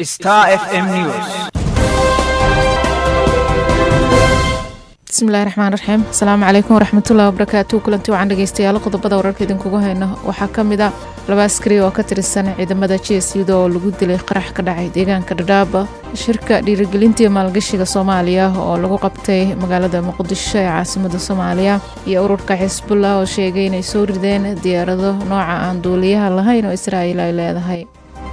Star FM News. bismillahi raxmaan raxiim asalaamu calaykum waraxmatullahi wabarakaatu kulanti wacan dhegeystayaal qodobada wararka idinkugu hayno waxaa ka mid a laba askari oo ka tirsan ciidamada jesida oo lagu dilay qarax ka dhacay deegaanka dhadhaaba shirka dhiirigelintii maalgashiga soomaaliya oo lagu qabtay magaalada muqdisho ee caasimada soomaaliya iyo ururka xisbullah oo sheegay inay soo rideen diyaarado nooca aan duuliyaha lahayn oo israa'iil ay leedahay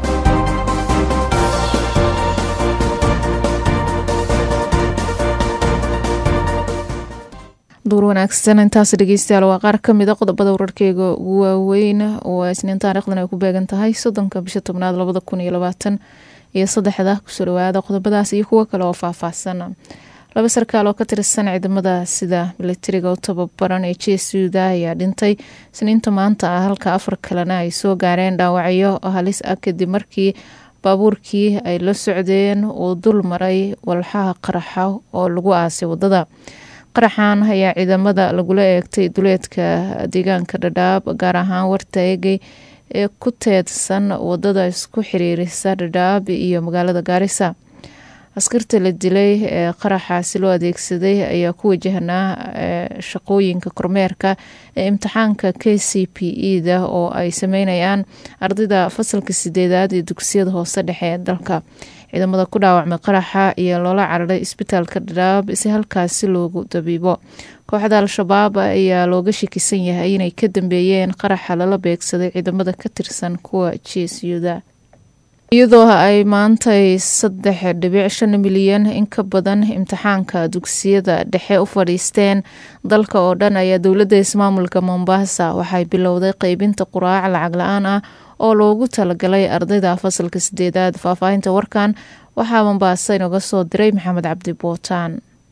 duur wanaagsan intaas dhegeystayaal waa qaar ka mid a qodobada wararkeyga ugu waaweyn waa isniin taariikhdan ay ku beegan tahay soddonka bisha tobnaad labada kun iyo labaatan iyo saddexda kusoo dhawaada qodobadaas iyo kuwo kale oo faahfaahsan laba sarkaal oo ka tirsan ciidamada sida milatariga u tababaran ee jesuda ayaa dhintay isniinta maanta ah halka afar kalena ay soo gaareen dhaawacyo halis ah kadib markii baabuurkii ay la socdeen uu dul maray walxaha qaraxa oo lagu aasay wadada qaraxan ayaa ciidamada lagula eegtay duleedka deegaanka dhadhaab gaar ahaan warta eegay ee ku teedsan wadada isku xiriirisa dhadhaab iyo magaalada gaarisa askarta la dilay ee qaraxaasi loo adeegsaday ayaa ku wajahnaa shaqooyinka kormeerka ee imtixaanka k c p e da oo ay sameynayaan ardayda fasalka sideedaad ee dugsiyada hoose dhexe ee dalka ciidamada ku dhaawacmay qaraxa ayaa loola cararay isbitaalka dhadhaab si halkaasi loogu dabiibo kooxda al-shabaab ayaa looga shakisan yahay inay ka dambeeyeen qaraxa lala beegsaday ciidamada ka tirsan kuwa jeesyuda iyadoo ay maantay saddex dhibic shan milyan in ka badan imtixaanka dugsiyada dhexe u fadhiisteen dalka oo dhan ayaa dowladda ismaamulka mombasa waxay bilowday qeybinta quraac lacag la-aan ah oo loogu talagalay ardayda fasalka sideedaad faahfaahinta warkan waxaa mombaaso inoga soo diray maxamed cabdi bootaan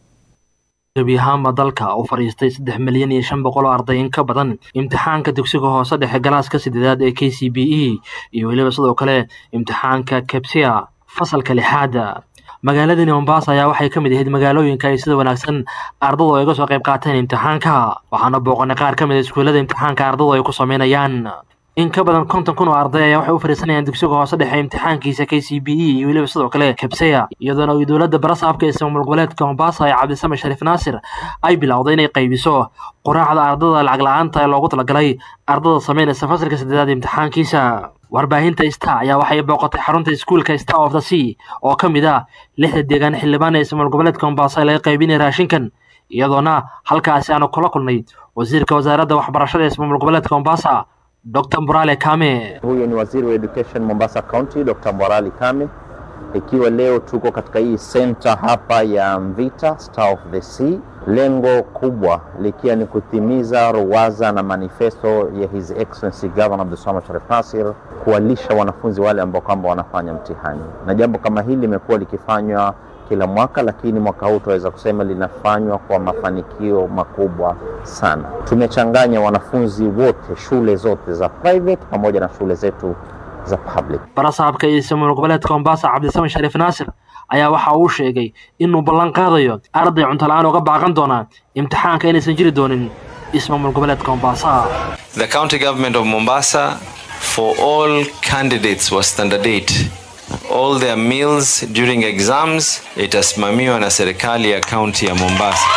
gebi ahaanba dalka u fadhiistay saddex milyan iyo shan boqol oo arday in ka badan imtixaanka dugsiga hoose dhexe galaaska sideedaad ee k c b e iyo weliba sidoo kale imtixaanka kabsia fasalka lixaada magaaladani mombasa ayaa waxay ka mid ahayd magaalooyinka ay sida wanaagsan ardadu ay uga soo qayb qaateen imtixaanka waxaana booqanay qaar ka mid a iskuullada imtixaanka ardadu ay ku sameynayaan in ka badan konton kun oo arday ayaa waxay u fadhiisanayaan dugsiga hoose dhexe imtixaankiisa k c b e iyo weliba sidoo kale kabseya iyadoona ay dowladda barasaabka ee ismaamul goboleedka mombasa ee cabdisame shariif naasir ay bilowday inay qaybiso quraacda ardada lacag la-aanta ee loogu talagalay ardada sameynaysa fasalka saddeedaad imtixaankiisa warbaahinta star ayaa waxay booqatay xarunta iskuulka star of the sea oo ka mid ah lixda deegaan xildhibaan ee ismaamul goboleedka mombasa ee laga qaybinaya raashinkan iyadoona halkaasi aanu kula kulnay wasiirka wasaaradda waxbarashada ee ismaamul goboleedka mombasa Dr. Mborale Kame. Huyu ni waziri wa education Mombasa County, Dr. Mborale Kame, ikiwa leo tuko katika hii center hapa ya Mvita Star of the Sea, lengo kubwa likiwa ni kutimiza ruwaza na manifesto ya His Excellency Governor Abdulswamad Sharif Nassir kuwalisha wanafunzi wale ambao kwamba wanafanya mtihani, na jambo kama hili limekuwa likifanywa kila mwaka, lakini mwaka huu tunaweza kusema linafanywa kwa mafanikio makubwa sana. Tumechanganya wanafunzi wote, shule zote za private pamoja na shule zetu za public. barasaabka iyo ismaamul goboleedka mombasa cabdisame shariif naasir ayaa waxa uu sheegay inuu ballan qaadayo arday cunto la-aan uga baaqan doona imtixaanka inaysan jiri doonin ismaamul goboleedka mombasa The county government of Mombasa for all candidates was standard 8 all their meals during exams itasimamiwa na serikali ya kaunti ya Mombasa.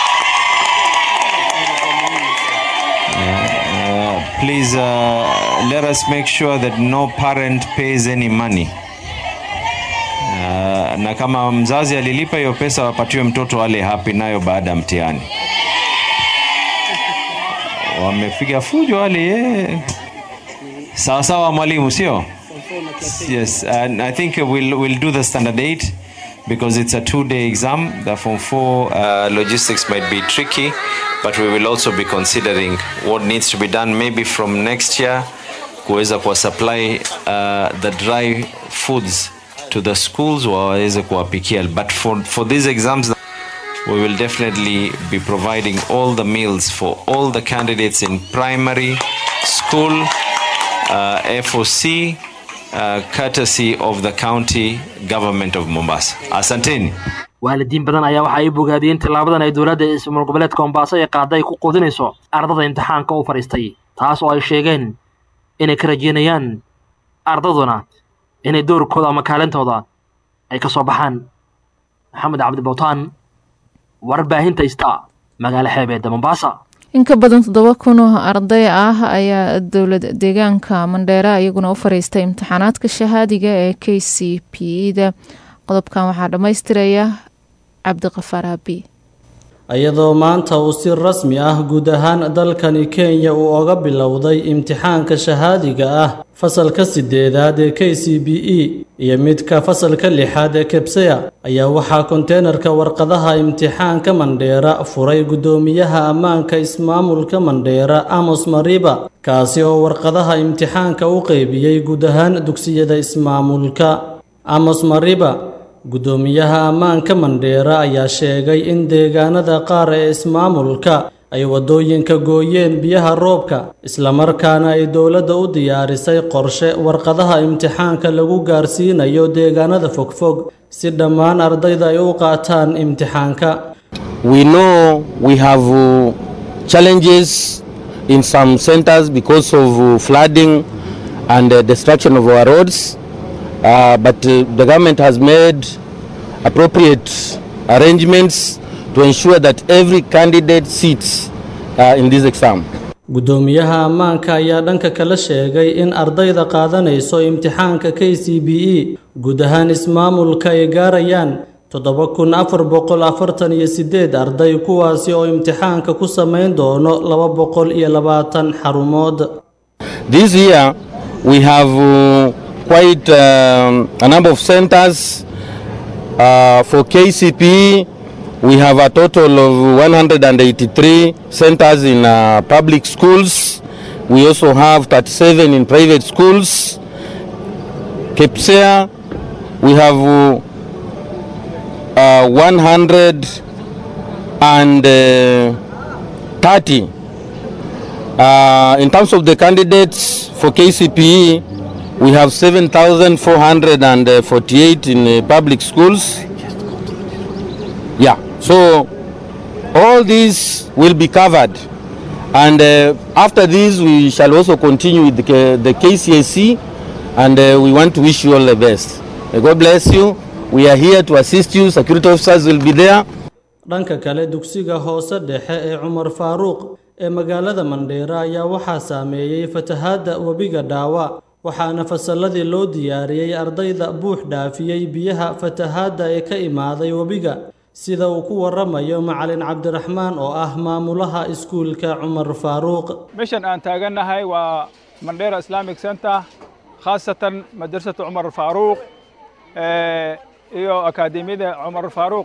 Uh, please uh, let us make sure that no parent pays any money. Uh, na kama mzazi alilipa hiyo pesa wapatiwe mtoto ale hapi nayo baada ya mtihani. Wamepiga fujo wale yeah. Sawa sawa mwalimu, sio? Yes, and I think we'll we'll do the standard eight because it's a two-day exam. The form four uh, logistics might be tricky, but we will also be considering what needs to be done maybe from next year kuweza kuwa supply uh, the dry foods to the schools waweze kuwapikia but for, for these exams we will definitely be providing all the meals for all the candidates in primary school uh, FOC uh, courtesy of the county government of Mombasa. Asanteni. waalidiin badan ayaa waxa ay bogaadiyeen tillaabadan ay dowladda ismaamul goboleedka mombaaso ee qaada ay ku quudinayso ardada imtixaanka u fadhiistay taas oo ay sheegeen inay ka rajeynayaan ardaduna inay doorkooda ama kaalintooda ay ka soo baxaan maxamed cabdi bowtaan warbaahinta ista magaalo xeebeedda mombasa in ka badan toddoba kun oo arday ah ayaa dowlad deegaanka mandheera iyaguna u fariistay imtixaanaadka shahaadiga ee k c p da qodobkan waxaa dhammaystiraya cabdiqafaar abi iyadoo maanta uu si rasmi ah guud ahaan dalkani kenya uu oga bilowday imtixaanka shahaadiga ah fasalka sideedaad ee k c b e iyo midka fasalka lixaad ee kebseya ayaa waxaa konteenarka warqadaha imtixaanka mandheera furay guddoomiyaha ammaanka ismaamulka mandheera amos mariba kaasi oo warqadaha imtixaanka u qeybiyey guud ahaan dugsiyada ismaamulka amos mariba guddoomiyaha ammaanka mandheera ayaa sheegay in deegaanada qaar ee ismaamulka ay waddooyinka gooyeen biyaha roobka islamarkaana ay dowladda u diyaarisay qorshe warqadaha imtixaanka lagu gaarsiinayo deegaanada fogfog si dhammaan ardayda ay u qaataan imtixaanka We know we have uh, challenges in some centers because of uh, flooding and uh, destruction of our roads. Uh, but uh, the government has made appropriate arrangements to ensure that every candidate sits uh, in this exam. guddoomiyaha ammaanka ayaa dhanka kale sheegay in ardayda qaadanayso imtixaanka k c b e guud ahaan ismaamulka ay gaarayaan toddoba kun afar boqol afartan iyo sideed arday kuwaasi oo imtixaanka ku samayn doono laba boqol iyo labaatan xarumood This year we have uh, quite um, a number of centers uh, for KCPE. We have a total of 183 centers in uh, public schools. We also have 37 in private schools. KEPSEA, we have uh, uh, 130. Uh, in terms of the candidates for KCPE, we have 7,448 in uh, public schools. Yeah, so all these will be covered. And uh, after this, we shall also continue with the, K- the KCAC, and uh, we want to wish you all the best. May God bless you. We are here to assist you. Security officers will be there. dhanka kale dugsiga hoose dhexe ee cumar faaruuq ee magaalada mandheera ayaa waxaa saameeyey fatahaadda webiga dhaawa waxaana fasalladii loo diyaariyey ardayda buux dhaafiyey biyaha fatahaadda ee ka imaaday webiga sida uu ku waramayo macalin cabdiraxmaan oo ah maamulaha iskuulka cumar faaruuq meeshan aan taagannahay waa mandheera islamic center khaasatan madrasatu cumar faaruuq eh, iyo akaademiyada cumar faaruuq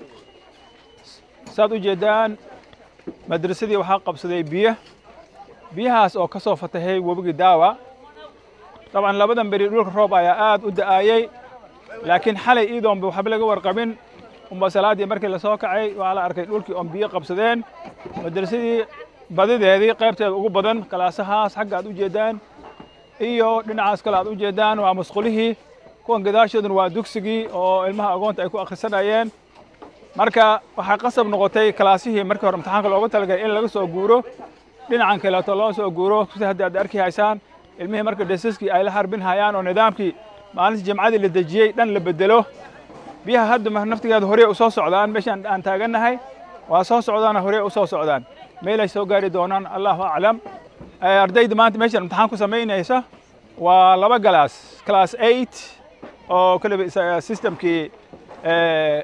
saad u jeedaan madrasadii waxaa qabsaday biyo biyahaas oo ka soo fatahay webigii daawa dabcan labadan beri dhulka roob ayaa aad u da'ayey laakiin xalay iidoonba waxba laga warqabin umba salaaddii markii la soo kacay waxaa la arkay dhulkii oon biyo qabsadeen madrasadii badideedii qaybteeda ugu badan kalaasahaas xagga aad u jeedaan iyo dhinacaas kale aad u jeedaan waa musqulihii kuwan gadaashooduna waa dugsigii oo ilmaha agoonta ay ku akhrisanayeen marka waxaa qasab noqotay kalaasihii markii hore imtixaanka loogu talagalay in laga soo guuro dhinacan kaleeto loo soo guuro sida hadda aad arki haysaan ilmihii marka desaskii ay la harbin hayaan oo nidaamkii maalintii jimcadii la dejiyey dhan la bedelo biyaha hadda ma- naftigeeda horey u soo socdaan meeshaan aan taagannahay waa soo socdaana horey u soo socdaan meelay soo gaari doonaan allahu aclam Eh, ardayda maanta meeshaan imtixaan ku samaynaysa waa laba galaas class eight oo kaliba isa- systemkii eh,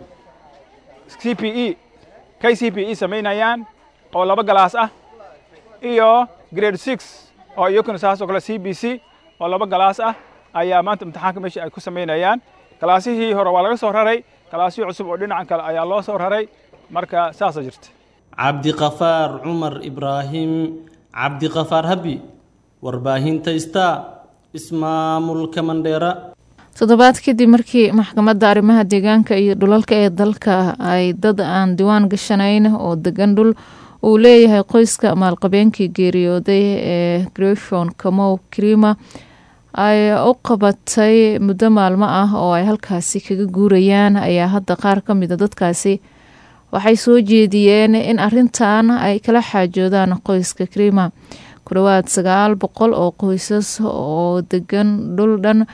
CPE KCPE samaynayaan oo laba galaas ah iyo grade 6 oo iyakuna saas oo kale CBC oo laba galaas ah ayaa maanta imtixaanka meesha ay ku samaynayaan kalaasihii hore waa laga soo raray kalaasihii cusub oo dhinacan kale ayaa loo soo raray marka saasa jirta cabdiqafaar cumar ibraahim cabdiqafaar habi warbaahinta star ismaamulka mandheera toddobaad kadib markii maxkamadda arrimaha deegaanka iyo dhulalka ee dalka ay dad aan diwaan gashanayn oo degan dhul uu leeyahay qoyska maalqabeenkii geeriyooday ee greshon kamow krima ay u qabatay muddo maalmo ah oo ay halkaasi kaga guurayaan ayaa hadda qaar ka mida dadkaasi waxay soo jeediyeen in arintan ay kala xaajoodaan qoyska krima ku dhowaad sagaal boqol oo qoysas oo degan dhul dhan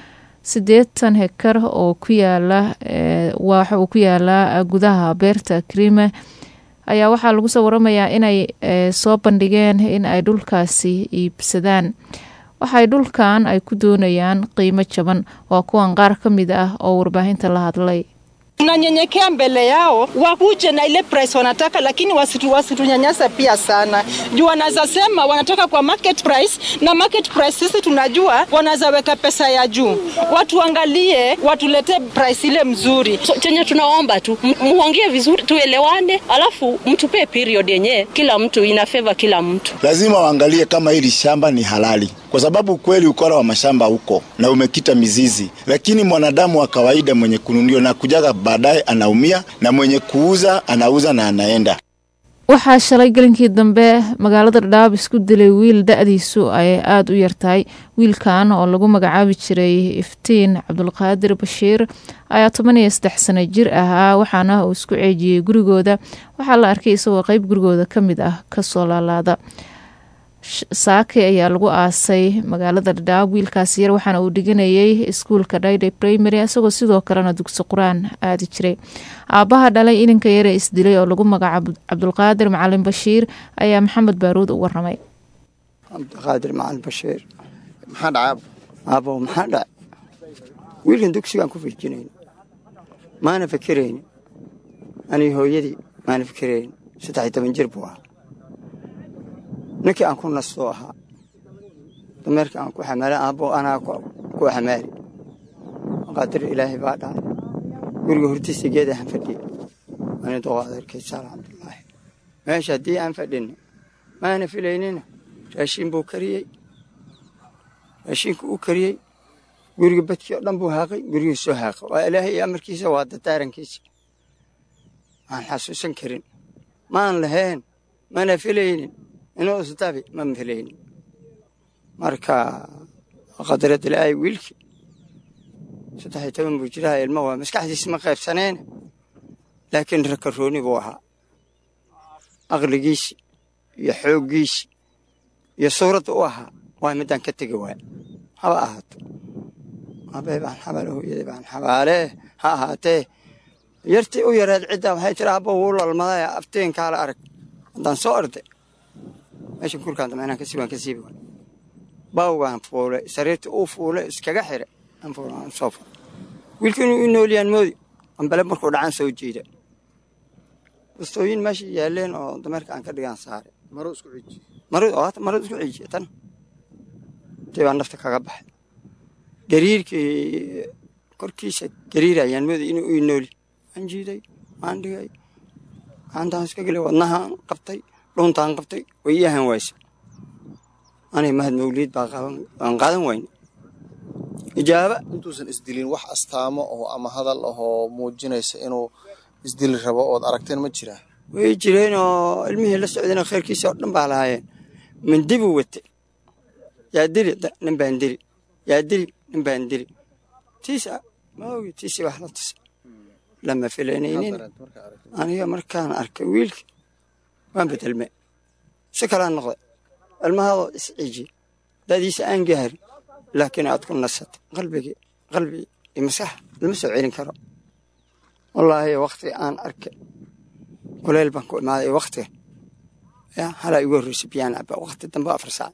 siddeetan hekar oo ku yaala waxa uu ku yaalaa gudaha beerta krime ayaa waxaa lagu soo waramayaa inay soo bandhigeen in ay dhulkaasi iibsadaan waxay dhulkan ay ku doonayaan qiimo jaban waa kuwan qaar ka mid ah oo warbaahinta la hadlay tunanyenyekea mbele yao wakuje na ile price wanataka, lakini wasitu wasitunyanyasa pia sana, juu wanaweza sema wanataka kwa market price, na market price sisi tunajua wanaweza weka pesa ya juu. Watuangalie, watuletee price ile mzuri. So, chenye tunaomba tu muongee vizuri, tuelewane, alafu mtupee period yenye kila mtu ina favor kila mtu. Lazima waangalie kama hili shamba ni halali, kwa sababu kweli ukora wa mashamba huko na umekita mizizi, lakini mwanadamu wa kawaida mwenye kununio na kujaga baadaye anaumia na mwenye kuuza anauza na anaenda. waxaa shalay gelinkii dambe magaalada dhadhaab isku dilay wiil da-diisu ay aada u yartahay wiilkan oo lagu magacaabi jiray iftiin cabdulqaadir bashiir ayaa toban iyo saddex sano jir ahaa waxaana uu isku ceejiyey gurigooda waxaa la arkay isagoo qeyb gurigooda ka mid ah kasoo laalaada saake ayaa lagu aasay magaalada dhadhaab wiilkaasi yar waxaana uu dhiganayay iskuulka dhayday primary isagoo sidoo kalena dugsi qur-aan aadi jiray aabbaha dhalay ininka yare isdilay oo lagu magacaabo cabdulqaadir macalin bashiir ayaa maxamed baaruud u waramay cabdiqaadir macalin bashiir maxaa dhacaab aabo maxaa dhac wiilkan dugsigaan ku firjinayn maana fikirayn anii hooyadii maana fikirayn saddex iyo toban jir buu ahaa ninkii aan ku nastoo ahaa dameerkii aan ku xamaala aabbo anaa ku xamaali qaadir ilaahay baa dhacay guriga hortiisa geedahan fadhiya ani doqo adeerkaysa alxamdulilaahi meesha haddii aan fadhinna maana filaynina raashiin buu kariyey raashiinku uu kariyey guriga badkii oo dhan buu haaqay gurigii soo haaqay waa ilaahay amarkiisa waa dadaarankiisa aan xasuusan karin maan lahayn mana filaynin inuu isdabi ma filaynin marka qadarad ilaahay wiilkii saddex iyo toban buu jiraha ilmo waa maskaxdiisa ma qaybsaneene laakiin rakarooni buu ahaa aqligiisi iyo xooggiisi iyo suuradda u ahaa waa midaan ka tegi waaya haba ahaato abay baan xabaale hooyadii baan xabaalee ha ahaatee yartii u yareed ciddaa waxay tiri abba wuu lalmadaya afteenkaala arag haddaan soo orday meeshan kurkaan dambe inaan ka siibi waan ka siibi waay baawgaan fuulay sariirtii uu fuulay iskaga xire aan fuulay aan soo fuulay wiilkii inuu ii noolyaan moodi ambale markuu dhacaan soo jiida bustooyin meesha yaaleen oo dameerka aan ka dhigaan saare maro isku ciiji maro oo hata maro isku ciijiya tan intay baan nafta kaga baxay gariirkii korkiisa gariir ayaan moodi inuu ii nooli waan jiiday waan dhigay gacantaan iska gelay wadnahaan qabtay dhuntaan qabtay way ii ahaan waysa anay mahad mawliid baa aan qaadan wayne ijaaba intuusan isdilin wax astaamo oo ama hadal ahoo muujinaysa inuu isdili rabo ood aragteen ma jiraa way jireen oo ilmihii la socdeen khayrkiisa oo dhan baa lahaayeen mindi buu wate yaa dili nin baan dili yaa dili nin baan dili tiisa ma ogi tiisi wax la tusa lama filanaynin aniga markaan arkay wiilka waan bedelme si kalaan noqday ilmahaadoo isciijiye dadiisa aan gaarin laakiin aad ku nasatay qalbigii qalbi iyo maskax lama soo celin karo wallaahi wakti aan arkay kuleyl baan ku imaaday waktiga ya halaa igu horreysay biyaan caba wakti dambe afar saac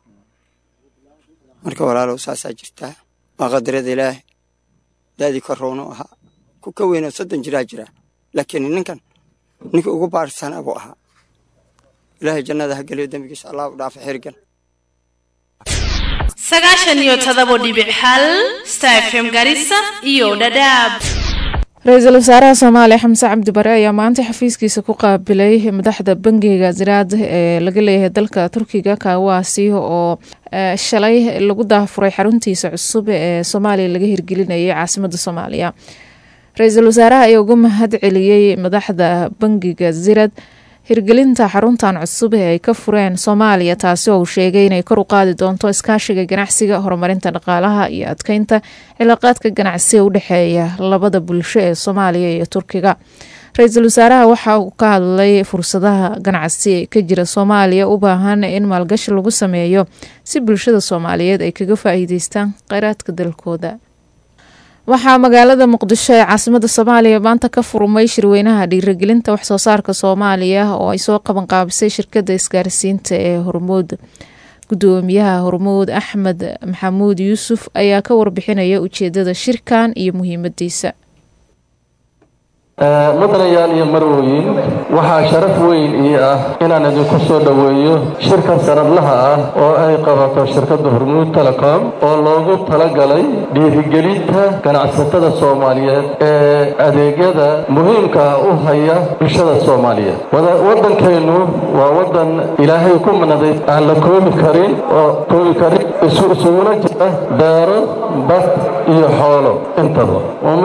marka walaalow saasaa jirtaa waa qadarada ilaahay daadii korownu ahaa ku ka weynoo soddon jiraa jiraa laakiin ninkan ninkii ugu baarsanaa buu ahaa ilaahay jannada ha geliyo dembigiisa allah u dhaafa xirgan sagaashan iyo todobo dhibic hal star fm garissa iyo dhadhaab ra-iisul wasaaraha soomaaliya xamse cabdi bare ayaa maanta xafiiskiisa ku qaabilay madaxda bangiga ziraad ee laga leeyahay dalka turkiga kaawaasi oo shalay lagu daafuray xaruntiisa cusub ee soomaaliya laga hirgelinayay caasimada soomaaliya ra-iisul wasaaraha ayaa uga mahad celiyey madaxda bangiga zirad hirgelinta xaruntan cusub ee ay ka fureen soomaaliya taasi oo uu sheegay inay kor u qaadi doonto iskaashiga ganacsiga horumarinta dhaqaalaha iyo adkeynta cilaaqaadka ganacsiga u dhexeeya labada bulsho ee soomaaliya iyo turkiga ra-iisul wasaaraha waxa uu ka hadlay fursadaha ganacsi ee ka jira soomaaliya u baahan in maalgashi lagu sameeyo si bulshada soomaaliyeed ay kaga faa-iideystaan kheyraadka dalkooda waxaa magaalada muqdisho ee caasimada soomaaliya maanta ka furmay shirweynaha dhiirigelinta waxsoo saarka soomaaliya oo ay soo qaban qaabisay shirkada isgaarsiinta ee hormuud gudoomiyaha hormuud axmed maxamuud yuusuf ayaa ka warbixinaya ujeedada shirkan iyo muhiimadiisa mudanayaal iyo marwooyin waxaa sharaf weyn ii ah inaan idinku soo dhoweeyo shirka sanadlaha ah oo ay qabato shirkadda hormuud telecom oo loogu talagalay dhiirigelinta ganacsatada soomaaliyeed ee adeegyada muhiimka u haya bulshada soomaaliyeed waddankeennu waa waddan ilaahay ku manaday aan la koobi karin oo koobi karin isuguna jira beero bad iyo xoolo intaba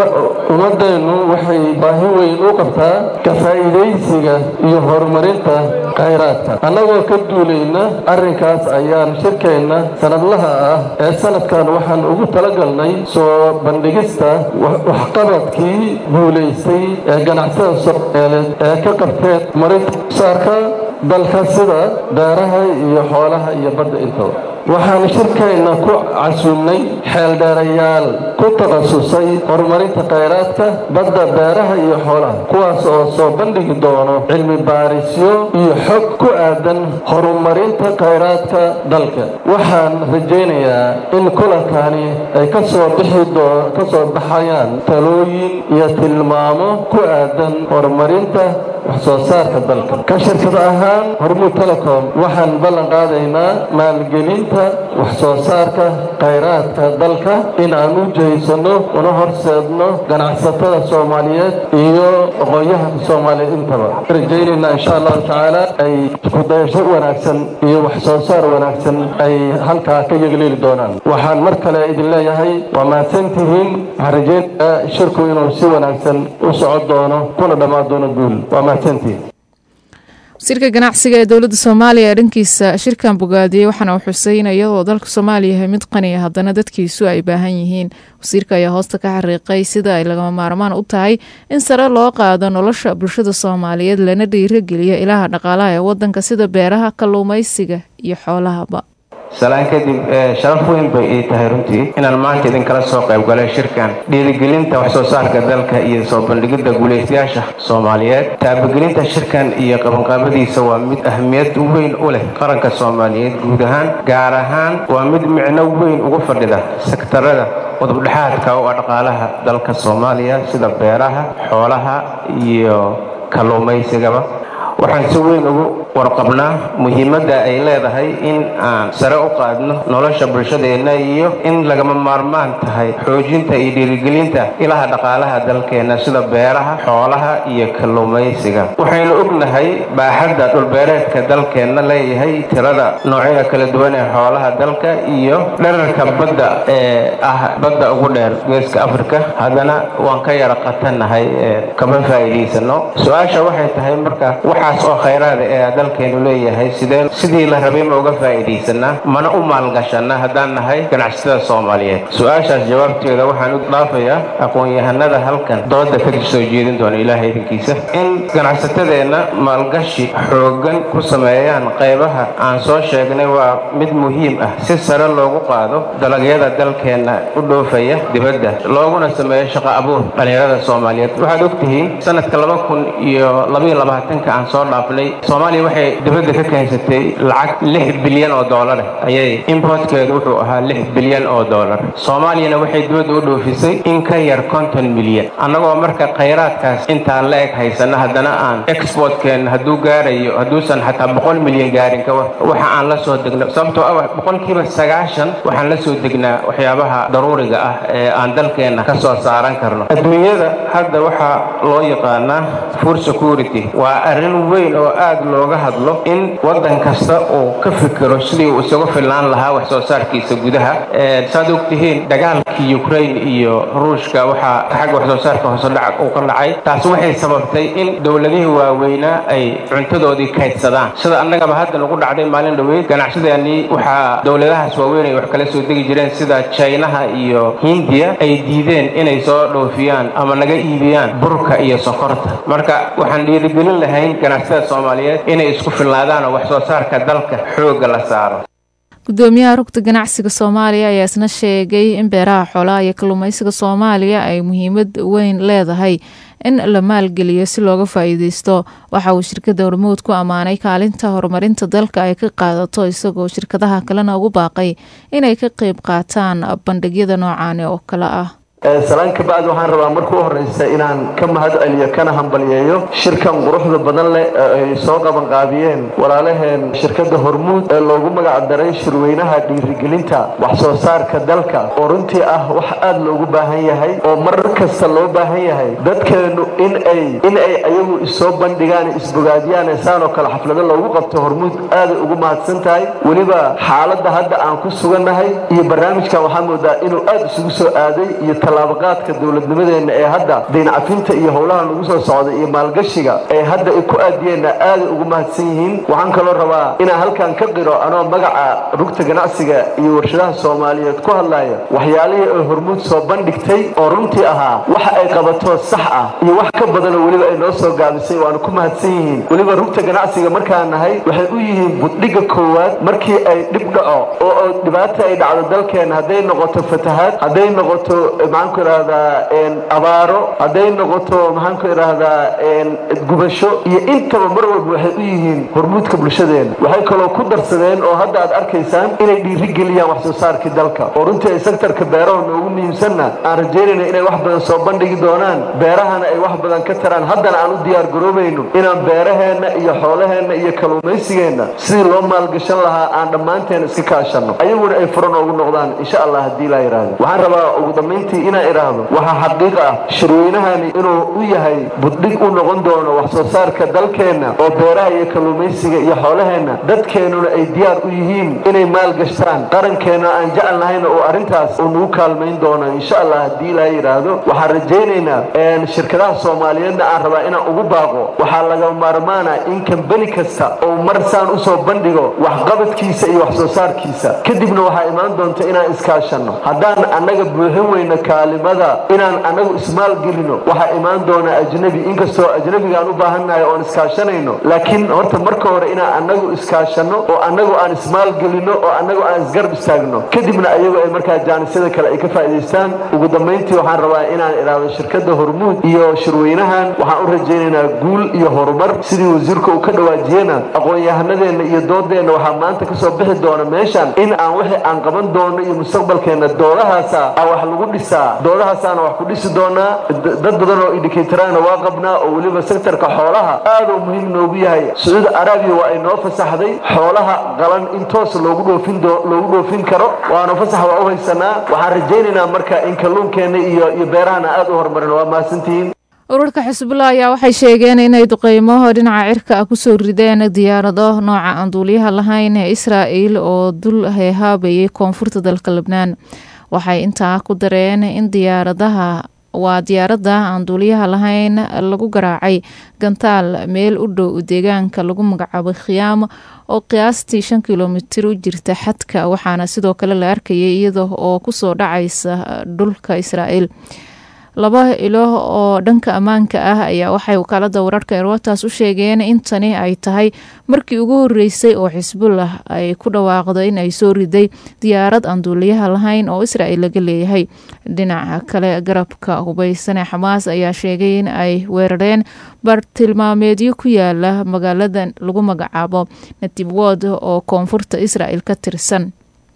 ummadeennu waxay baahi weyn u qabtaa ka faa'iidaysiga iyo horumarinta khayraadka annagoo ka duulayna arrinkaas ayaan shirkeenna sanadlaha ah ee sanadkan waxaan ugu talagalnay soo bandhigista waxqabadkii guulaystay ee ganacsada soomaaliyeed ee ka qabteen marinta saarka dalka sida beeraha iyo xoolaha iyo badda intaba waxaan shirkeenna ku casuumnay xeeldheerayaal ku takhasusay horumarinta khayraadka badda beeraha iyo xoolaha kuwaas oo soo bandhigi doono cilmi baarisyo iyo xog ku aadan horumarinta khayraadka dalka waxaan rajaynayaa in kulankani ay kasoo bixi ka soo baxayaan talooyin iyo tilmaamo ku aadan horumarinta waxsoo saarka dalka ka shirkad ahaan hormuud telecom waxaan ballan qaadaynaa maalgelinta waxsoo saarka khayraadka dalka in aan u jeysano una horseedno ganacsatada soomaaliyeed iyo aqoon-yahanka soomaaliyeed intaba rajaynaynaa insha allahu tacaala ay kudayasho wanaagsan iyo waxsoo saar wanaagsan ay halkaa ka yeglieli doonaan waxaan mar kale idin leeyahay waa mahadsantihiin waxaan rajaynayaa shirku inuu si wanaagsan u socon doono kuna dhammaan doono guul waa mahadsantihiin wasiirka ganacsiga ee dowladda soomaaliya ee dhankiisa shirkan bogaadiyey waxaana uu xusay in iyadoo dalka soomaaliya yahay mid qaniya haddana dadkiisu ay baahan yihiin wasiirka ayaa hoosta ka xariiqay sida ay lagama maarmaan u tahay in sare loo qaado nolosha bulshada soomaaliyeed lana dhiirageliyo ilaha dhaqaalaha ee wadanka sida beeraha kalluumaysiga iyo xoolahaba salaan kadib sharaf weyn bay ii tahay runtii inaan maanta idinkala soo qayb galay shirkan dhiirigelinta waxsoo saarka dalka iyo soo bandhigidda guulaystayaasha soomaaliyeed taabagelinta shirkan iyo qabanqaabadiisa waa mid ahmiyad weyn u leh qaranka soomaaliyeed guud ahaan gaar ahaan waa mid micno weyn ugu fadhida sektarada udubdhexaadka u ah dhaqaalaha dalka soomaaliya sida beeraha xoolaha iyo kalluumaysigaba waxaan si weyn ugu warqabnaa muhiimadda ay leedahay in aan sare u qaadno nolosha bulshadeenna iyo in lagama maarmaan tahay xoojinta iyo dhiirigelinta ilaha dhaqaalaha dalkeenna sida beeraha xoolaha iyo kalluumaysiga waxaynu ognahay baaxadda dhulbeereedka dalkeenna leeyahay tirada noocyada kala duwan ee xoolaha dalka iyo dherarka badda ee ah badda ugu dheer geeska afrika haddana waan ka yara qatannahay kama faa'iidaysano su-aasha waxay tahay marka waxaas oo khayraada ee dalkeenu leeyahay sidee sidii la rabay ma uga faa'iidaysanaa mana u maalgashanaa haddaan nahay ganacsatada soomaaliyeed su-aashaas jawaabteeda waxaan u dhaafayaa aqoon-yahanada halkan dooda ka soo jeedin doona ilaahay idinkiisa in ganacsatadeenna maalgashi xooggan ku sameeyaan qaybaha aan soo sheegnay waa mid muhiim ah si sare loogu qaado dalagyada dalkeenna u dhoofaya dibadda looguna sameeyo shaqo abuur dhallinyarada soomaaliyeed waxaad ogtihiin sanadka laba kun iyo labaiyo labaatanka aan soo dhaafnay soomaaliya waxay dibadda ka keensatay lacag lix bilyan oo doolar ayay importkeedu wuxuu ahaa lix bilyan oo doolar soomaaliyana waxay dibadda u dhoofisay in ka yar konton milyan annagoo marka khayraadkaas intaan la eg haysana haddana aan exportkeen hadduu gaarayo hadduusan xataa boqol milyan gaarin kawa waxa aan la soo degno sababtoo ah boqolkiiba sagaashan waxaan la soo degnaa waxyaabaha daruuriga ah ee aan dalkeenna ka soo saaran karno adduunyada hadda waxaa loo yaqaanaa food security waa arrin weyn oo aad looga hadlo in waddan kasta uu ka fikiro sidii uu isagu filnaan lahaa wax soo saarkiisa gudaha saad ogtihiin dagaalkii ukraine iyo ruushka waxaa xagga wax soo saarka hoose dhac uu ka dhacay taas waxay sababtay in dowladihii waaweynaa ay cuntadoodii kaydsadaan sida annagaba hadda nagu dhacday maalin dhoweyd ganacsadeenii waxaa dowladahaas waaweyn ay wax kala soo degi jireen sida chinaha iyo hindiya ay diideen inay soo dhoofiyaan ama naga iibiyaan burka iyo sokorta marka waxaan dhiirigelin lahayn ganacsatada soomaaliyeed inay isku filnaadaan oo wax soo saarka dalka xoogga la saaro gudoomiyaha rugta ganacsiga soomaaliya ayaa isna sheegay in beeraha xoolaha iyo kalluumeysiga soomaaliya ay muhiimad weyn leedahay in la maalgeliyo si looga faa-iideysto waxa uu shirkadda hormuud ku ammaanay kaalinta horumarinta dalka ay ka qaadato isagoo shirkadaha kalena ugu baaqay inay ka qeyb qaataan bandhigyada noocaani oo kale ah salaan ka bacdi waxaan rabaa marka u horeysa inaan ka mahad celiyo kana hambalyeeyo shirkan quruxda badan leh ee ay soo qabanqaabiyeen walaalaheen shirkadda hormuud ee loogu magac daray shirweynaha dhiirigelinta wax soo saarka dalka oo runtii ah wax aada loogu baahan yahay oo mar kasta loo baahan yahay dadkeenu in ay in ay ayagu isoo bandhigaan isbogaadiyaan saan oo kale xaflado loogu qabto hormuud aaday ugu mahadsan tahay weliba xaaladda hadda aan ku sugannahay iyo barnaamijkan waxaa moodaa inuu aada isugu soo aaday iyo tallaabaqaadka dowladnimadeenna ee hadda dayncafinta iyo howlaha lagu soo socday iyo maalgashiga ee hadda ay ku aadiyeenna aaday ugu mahadsan yihiin waxaan kaloo rabaa inaan halkan ka qiro anoo magaca rugta ganacsiga iyo warshadaha soomaaliyeed ku hadlaya waxyaalihii ay hormuud soo bandhigtay oo runtii ahaa waxa ay qabato sax ah iyo wax ka badanoo weliba ay noo soo gaabisay waanu ku mahadsan yihiin weliba rugta ganacsiga markaan nahay waxay u yihiin buddhigga koowaad markii ay dhib dhaco oo dhibaata ay dhacdo dalkeena hadday noqoto fatahaad hadday noqoto maxaanku idhahdaa abaaro hadday noqoto maxaanku idhahdaa gubasho iyo intaba mar walba waxay u yihiin hormuudka bulshadeena waxay kaloo ku darsadeen oo hadda aad arkaysaan inay dhiirigeliyaan wax soo saarkii dalka oo runtii ay sektarka beeraha noogu muhiimsanna aan rajaynayna inay wax badan soo bandhigi doonaan beerahana ay wax badan ka taraan haddana aan u diyaar garoobayno inaan beeraheenna iyo xoolaheenna iyo kalluumaysigeenna sidii loo maalgashan lahaa aan dhammaanteen iska kaashanno ayaguna ay furo noogu noqdaan insha allah haddii laa yidhaahdo waxaan rabaa ugu dambayntii inaan idhaahdo waxaa xaqiiq ah shirweynahani inuu u yahay buddhig u noqon doono wax soo saarka dalkeenna oo beeraha iyo kalluumaysiga iyo xoolaheenna dadkeennuna ay diyaar u yihiin inay maalgashtaan qarankeenna aan jecel nahayna oo arrintaas uu nagu kaalmayn doono insha allah haddii ilaa yidhaahdo waxaan rajaynaynaa shirkadaha soomaaliyeedna aan rabaa inaan ugu baaqo waxaa laga maarmaana in kambani kasta oo mar saan usoo bandhigo waxqabadkiisa iyo wax soo saarkiisa kadibna waxaa imaan doonta inaan iskaashanno haddaan annaga buuxin weyno kaalimada inaan annagu ismaalgelino waxaa imaan doona ajnabi inkastoo ajnabigaan u baahannahay oon iskaashanayno laakiin horta marka hore inaan annagu iskaashanno oo annagu aan ismaalgelino oo annagu aan isgarab istaagno kadibna ayagu ay markaa jaanisyada kale ay ka faa'idaystaan ugu dambayntii waxaan rabaa inaan idhaahdo shirkadda hormuud iyo shirweynahan waxaan u rajaynaynaa guul iyo horumar sidii wasiirka uu ka dhawaajiyena aqoon-yahanadeenna iyo doodeenna waxaa maanta kasoo bixi doona meeshan in aan wixii aan qaban doono iyo mustaqbalkeenna doodahaasa aan wax lagu dhisaa doodahaasaana wax ku dhisi doonaa dad badan oo indikatorana waa qabnaa oo weliba sektarka xoolaha aaduu muhiim noogu yahay sacuudi arabiya waa ay noo fasaxday xoolaha qalan in toos loogu dhoofin loogu dhoofin karo waana fasax waa u haysanaa waxaan rajaynaynaa marka in kalluunkeenna iyo iyo beerahana aad u horumarin waa mahadsantihiin ururka xisbullah ayaa waxay sheegeen inay duqeymo dhinaca cirka ah kusoo rideen diyaarado nooca aan duuliyaha lahayn ee israa'il oo dul heehaabayay koonfurta dalka lebnaan waxay intaa ku dareen in diyaaradaha waa diyaaradda aan duuliyaha lahayn lagu garaacay gantaal meel u dhow deegaanka lagu magacaabo khiyaam oo qiyaastii shan kilomitir u jirta xadka waxaana sidoo kale la arkayay iyada oo kusoo dhacaysa dhulka israa'iil laba ilo oo dhanka ammaanka ah ayaa waxay wakaalada wararka erwatas u sheegeen in tani ay tahay markii ugu horeysay oo xisbullah ay ku dhawaaqdo in ay soo riday diyaarad aan duuliyaha lahayn oo israel laga leeyahay dhinaca kale garabka hubeysane xamaas ayaa sheegay in ay weerareen bartilmaameedyo ku yaala magaalada lagu magacaabo natib wod oo koonfurta israel ka tirsan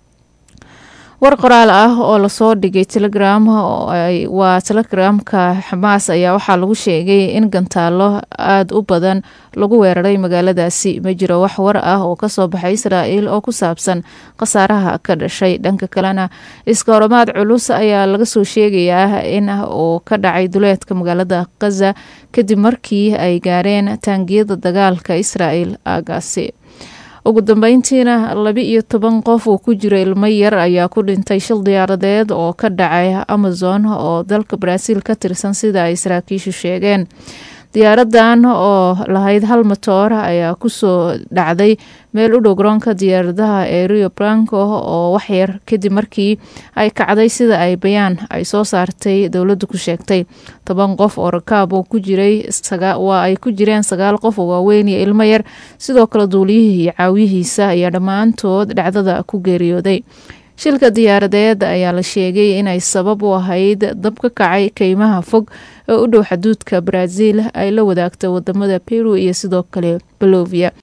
war qoraal ah oo lasoo dhigay telegram waa telegramka xamaas ayaa waxaa lagu sheegay in gantaalo aada u badan lagu weeraray magaaladaasi ma jiro wax war ah oo kasoo baxay israa'iil oo ku saabsan khasaaraha ka dhashay dhanka kalena iska horomaad culus ayaa laga soo sheegayaa in uu ka dhacay duleedka magaalada khaza kadib markii ay gaareen taangiyada dagaalka israa'iil aagaasi ugu dambeyntiina laba iyo toban qof uu ku jiro ilmo yar ayaa ku dhintay shil diyaaradeed oo ka dhacay amazon oo dalka baraaziil ka tirsan sida ay saraakiishu sheegeen diyaaradan oo lahayd hal matoor ayaa kusoo dhacday meel u dhow garoonka diyaaradaha ee rio branco oo waxyar kadib markii ay kacday sida ay bayaan ay soo saartay dowladdu ku sheegtay toban qof oo rakaab oo ku jiray waa ay ku jireen sagaal qof oo waaweyn iyo ilmo yar sidoo kale duuliyihii iyo caawiyihiisa ayaa dhammaantood dhacdada ku geeriyooday shilka diyaaradeed ayaa la sheegay inay sabab u ahayd dab ka kacay keymaha fog oo u dhow xaduudka baraaziil ay la wadaagta wadamada peru iyo sidoo kale bolovia